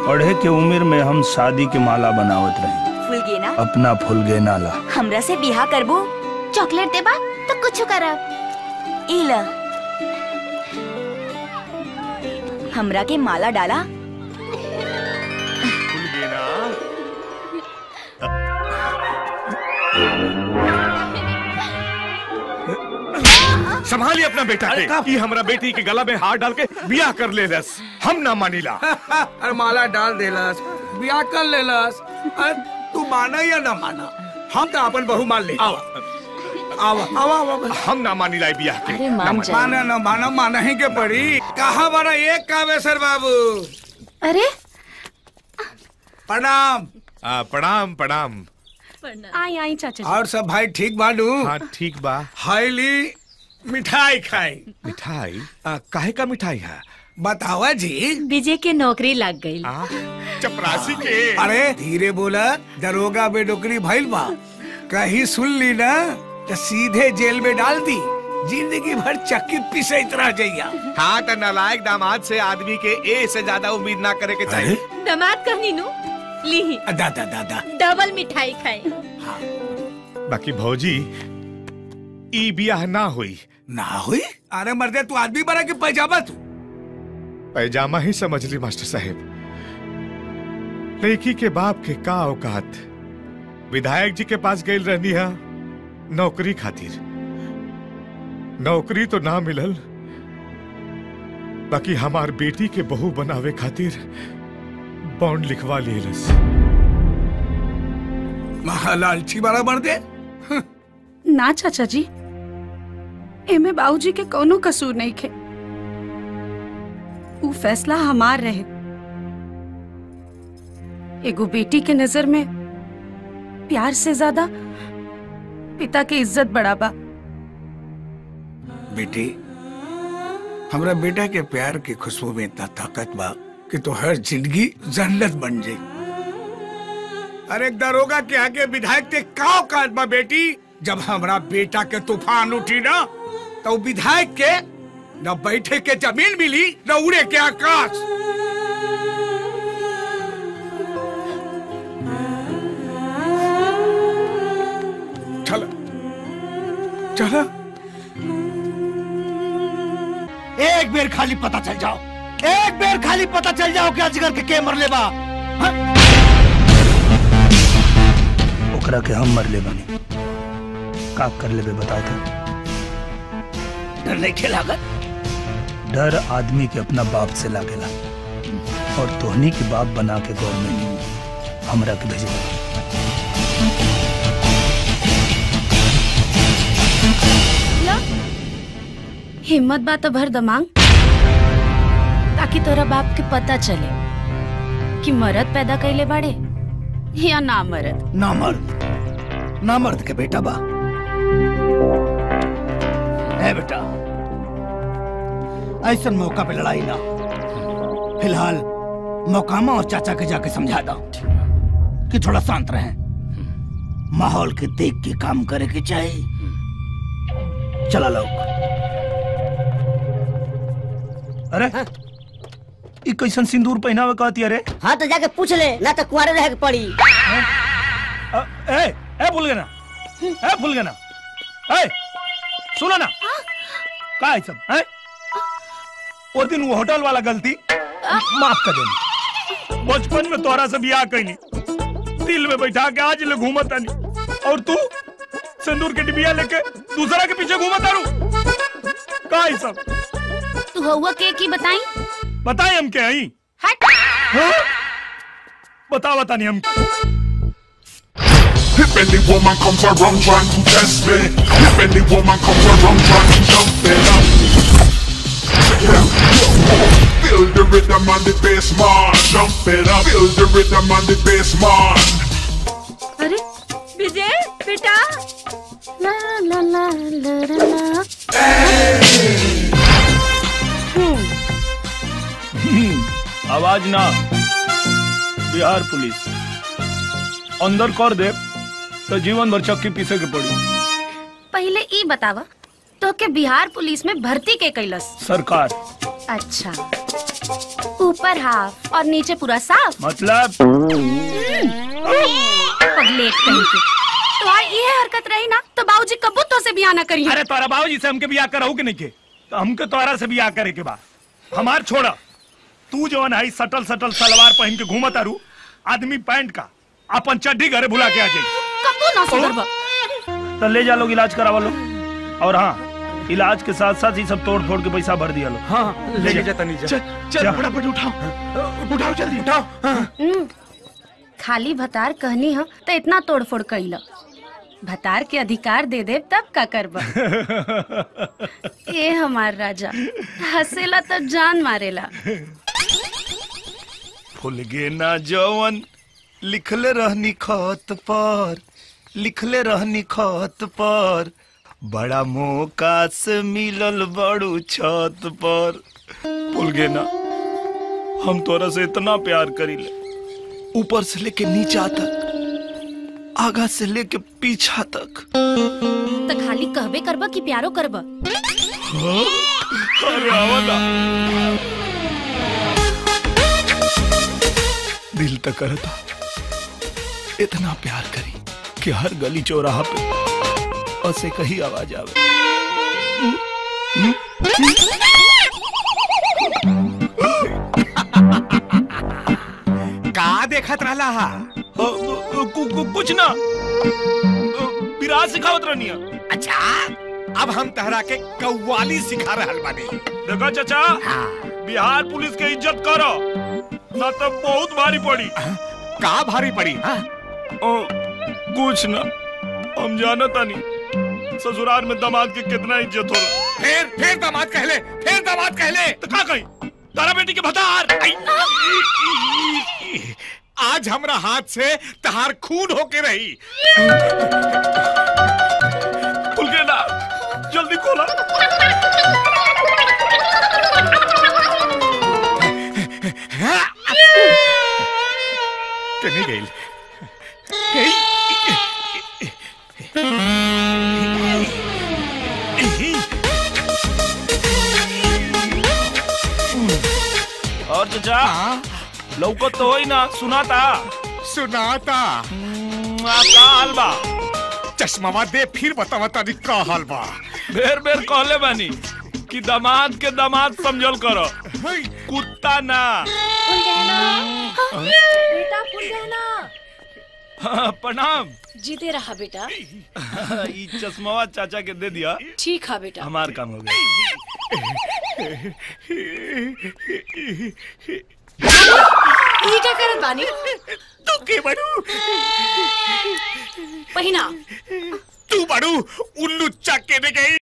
पढ़े के उम्र में हम शादी के माला बनावत रहे फूल गे ना अपना फूल गे नाला हमरा से बिहा करबू चॉकलेट देबा तो कुछ करब ई ल हमरा के माला डाला संभालिए अपना बेटा के ये हमरा बेटी के गला में हाथ डाल के बियाह कर ले रस हम ना मानीला अरे माला डाल देलस ब्याह कर लेलस अरे तू माना या ना माना हम तो अपन बहू मान ले आवा आवा आवा आवा हम ना मानीला ये बियाह के अरे ना मान मानी। जा माना ना माना माना ही के पड़ी कहा बड़ा एक कावेसर बाबू अरे प्रणाम आ, प्रणाम प्रणाम आई आई चाचा जी और सब भाई ठीक बानू हाँ ठीक बा हाईली मिठाई खाई मिठाई आ, काहे का मिठाई है बतावा जी विजय के नौकरी लग गई आ, चपरासी के अरे धीरे बोला दरोगा में नौकरी भइल बा कहीं सुन ली ना तो सीधे जेल में डाल दी जिंदगी भर चक्की पिसैत रह जइया हाँ तो नालायक दामाद से आदमी के ए से ज्यादा उम्मीद ना करे के चाहिए दमाद कहनी नु ली दादा दादा डबल मिठाई खाई बाकी भौजी ई बियाह ना हुई ना हुई अरे मर्दे तू आदमी बना के पैजामा तू पैजामा ही समझ ली मास्टर साहब लड़की के बाप के का औकात विधायक जी के पास गई रहनी है नौकरी खातिर नौकरी तो ना मिलल बाकी हमार बेटी के बहू बनावे खातिर बॉन्ड लिखवा लेलस महालालची बड़ा मर्दे ना चाचा जी एमे बाबूजी के कोनो कसूर नहीं खे ऊ फैसला हमार रहे एगो बेटी के नजर में प्यार से ज्यादा पिता के इज्जत बड़ा बा बेटी हमरा बेटा के प्यार की खुशबू में इतना ताकत बा कि तो हर जिंदगी जन्नत बन जाई अरे दरोगा के आगे विधायक ते का औकात बा बेटी जब हमरा बेटा के तूफान उठी ना तो विधायक के न बैठे के जमीन मिली न उड़े के आकाश चलो चलो एक बेर खाली पता चल जाओ एक बेर खाली पता चल जाओ कि अजगर के के मरले बा ओकरा के हम मर ले बनी का कर लेबे बताओ तो डर नहीं खेलागत डर आदमी के अपना बाप से लागेला और तोहनी के बाप बना के गवर्नमेंट हमरा के भेजे हिम्मत बा तो भर दमांग ताकि तोरा बाप के पता चले कि मरद पैदा कैले बाड़े या ना मरद ना मर्द ना मर्द के बेटा बा है बेटा ऐसा मौका पे लड़ाई ना फिलहाल मौकामा और चाचा के जाके समझा दो कि थोड़ा शांत रहें माहौल के देख के काम करे के चाहिए चला लोग अरे ई कैसन सिंदूर पहनावे कहती अरे हाँ तो जाके पूछ ले ना तो कुआरे रह के पड़ी अ, ए ए भूल गए ना ए भूल गए ना ए सुनो ना का है सब है वो दिन वो होटल वाला गलती माफ कर देना बचपन में तोरा से बियाह कैनी दिल में बैठा के आज ले घूमत आनी और तू सिंदूर के डिबिया लेके दूसरा के पीछे घूमत आरू का है सब तू हुआ के की बताई बताए हम क्या आई हट हाँ? बता बता नहीं हम If any woman comes around trying to test me, if any woman comes around trying to jump me, feel the rhythm on the bass, man. Jump it up, feel the rhythm on the bass, man. अरे विजय बेटा ला ला ला ला ला ला आवाज ना बिहार पुलिस अंदर कर दे तो जीवन भर चक्की पीसे के पड़ी पहले ई बतावा तो के बिहार पुलिस में भर्ती के कैलस सरकार अच्छा ऊपर हाफ और नीचे पूरा साफ मतलब पगलेट कहीं के तो आ ये हरकत रही ना तो बाबूजी कबू तो से बियाह ना करिए अरे तोरा बाबूजी से हमके बियाह कराऊ के नहीं के तो हमके तोरा से बियाह करे के बा हमार छोड़ा तू जो है सटल सटल सलवार पहन के घूमत आरू आदमी पैंट का अपन चड्डी घरे भुला के आ जाई कबू ना सुधरबा तो ले जा लोग इलाज करवा लो और हाँ इलाज के साथ साथ ही सब तोड़ फोड़ के पैसा भर दिया लो हाँ ले जा तनी जा चल फटाफट उठाओ उठाओ जल्दी उठाओ हम्म, खाली भतार कहनी ह तो इतना तोड़ फोड़ कैल भतार के अधिकार दे दे तब का करबा ए हमार राजा हंसेला तब जान मारेला फुल गे ना जवन लिखले रहनी खत पर लिखले रहनी खत पर बड़ा मौका से मिलल बड़ू छत पर फुल गे ना हम तोरा से इतना प्यार करीले ऊपर से लेके नीचा तक आगा से लेके पीछा तक तो खाली कहबे करबा कि प्यारो करबा अरे आवा ना। दिल तक करता इतना प्यार करी कि हर गली चौराहा पे ऐसे कही आवाज आवे का देखत रहला हा अ, अ, कु- कु- कुछ ना विराज सिखावत रहनी है अच्छा अब हम तहरा के कव्वाली सिखा रहल बानी देखो चाचा बिहार पुलिस के इज्जत करो ना तो बहुत भारी पड़ी का भारी पड़ी हाँ? ओ, कुछ ना हम जानता नहीं ससुराल में दामाद के कितना इज्जत हो फिर फिर दामाद कहले फिर दामाद कहले तो का कही तारा बेटी के भतार आज हमरा हाथ से तहार खून होके रही खुल के ना जल्दी खोला कने गइल और चाचा लौकत तो होई ना सुनाता सुनाता का हाल बा चश्मावा दे फिर बतावा तारी का हाल बा बेर बेर कहले बानी कि दामाद के दामाद समझल करो हई, कुत्ता ना बेटा फूल गहना हाँ, प्रणाम जीते रहा बेटा ई चश्मावा चाचा के दे दिया ठीक है बेटा हमार काम हो गया ये क्या करत बानी तू के बड़ू पहिना तू बड़ू उल्लू चक्के ने गई